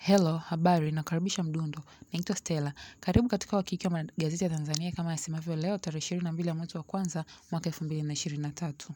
Hello, habari, nakaribisha mdundo. Naitwa Stella. Karibu katika wakiki wa magazeti ya Tanzania kama yasemavyo leo tarehe ishirini na mbili ya mwezi wa kwanza mwaka elfu mbili na ishirini na tatu.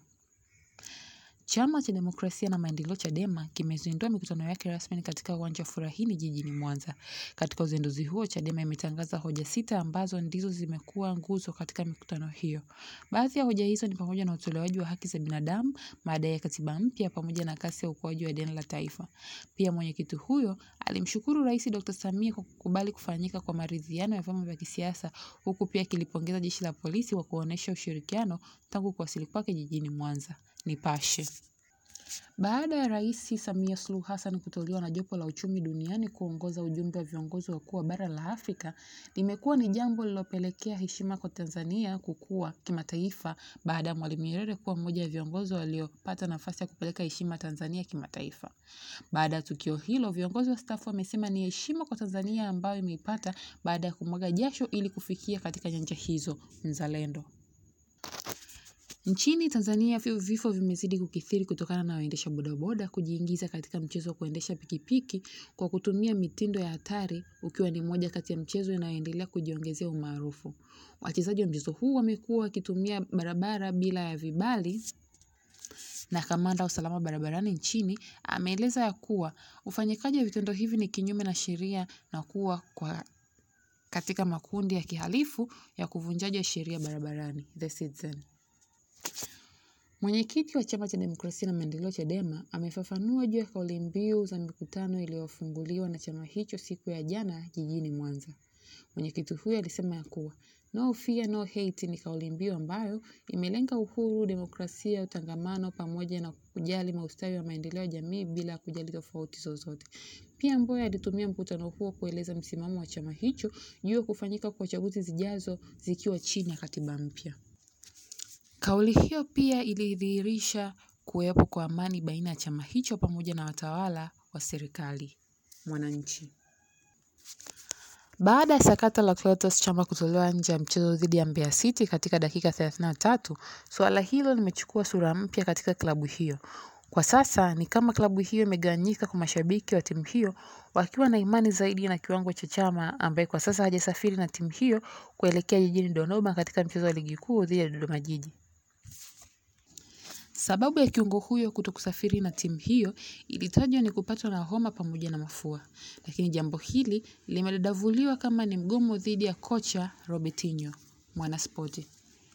Chama cha Demokrasia na Maendeleo Chadema kimezindua mikutano yake rasmi katika uwanja wa Furahini jijini Mwanza. Katika uzinduzi huo, Chadema imetangaza hoja sita ambazo ndizo zimekuwa nguzo katika mikutano hiyo. Baadhi ya hoja hizo ni pamoja na utolewaji wa haki za binadamu, madai ya katiba mpya pamoja na kasi ya ukuaji wa deni la taifa. Pia mwenyekiti huyo alimshukuru Rais Dr. Samia kwa kukubali kufanyika kwa maridhiano ya vyama vya kisiasa huku pia akilipongeza jeshi la polisi kwa kuonesha ushirikiano tangu kuwasili kwake jijini Mwanza. Nipashe. Baada ya Rais Samia Suluhu Hassan kuteuliwa na jopo la uchumi duniani kuongoza ujumbe wa viongozi wakuu wa bara la Afrika, limekuwa ni jambo lililopelekea heshima kwa Tanzania kukua kimataifa baada ya Mwalimu Nyerere kuwa mmoja wa viongozi waliopata nafasi ya kupeleka heshima Tanzania kimataifa. Baada ya tukio hilo, viongozi wastaafu wamesema ni heshima kwa Tanzania ambayo imeipata baada ya kumwaga jasho ili kufikia katika nyanja hizo. Mzalendo. Nchini Tanzania vifo vimezidi kukithiri kutokana na waendesha bodaboda kujiingiza katika mchezo wa kuendesha pikipiki kwa kutumia mitindo ya hatari ukiwa ni moja kati ya mchezo inayoendelea kujiongezea umaarufu. Wachezaji wa mchezo huu wamekuwa wakitumia barabara bila ya vibali na kamanda wa usalama barabarani nchini ameeleza ya kuwa ufanyikaji wa vitendo hivi ni kinyume na sheria na kuwa kwa katika makundi ya kihalifu ya kuvunjaji wa sheria barabarani. The Citizen. Mwenyekiti wa Chama cha Demokrasia na Maendeleo Chadema amefafanua juu ya kauli mbiu za mikutano iliyofunguliwa na chama hicho siku ya jana jijini Mwanza. Mwenyekiti huyo alisema ya kuwa no fear no hate ni kauli mbiu ambayo imelenga uhuru, demokrasia, utangamano pamoja na kujali maustawi wa maendeleo ya jamii bila kujali tofauti zozote. Pia Mbowe alitumia mkutano huo kueleza msimamo wa chama hicho juu ya kufanyika kwa chaguzi zijazo zikiwa chini ya katiba mpya. Kauli hiyo pia ilidhihirisha kuwepo kwa amani baina ya chama hicho pamoja na watawala wa serikali. Mwananchi. Baada ya sakata la Clatous Chama kutolewa nje ya mchezo dhidi ya Mbeya City katika dakika 33, suala hilo limechukua sura mpya katika klabu hiyo. Kwa sasa ni kama klabu hiyo imegawanyika kwa mashabiki wa timu hiyo wakiwa na imani zaidi na kiwango cha Chama ambaye kwa sasa hajasafiri na timu hiyo kuelekea jijini Dodoma katika mchezo wa ligi kuu dhidi ya Dodoma Jiji. Sababu ya kiungo huyo kutokusafiri na timu hiyo ilitajwa ni kupatwa na homa pamoja na mafua, lakini jambo hili limedadavuliwa kama ni mgomo dhidi ya kocha Robertinho. Mwanaspoti.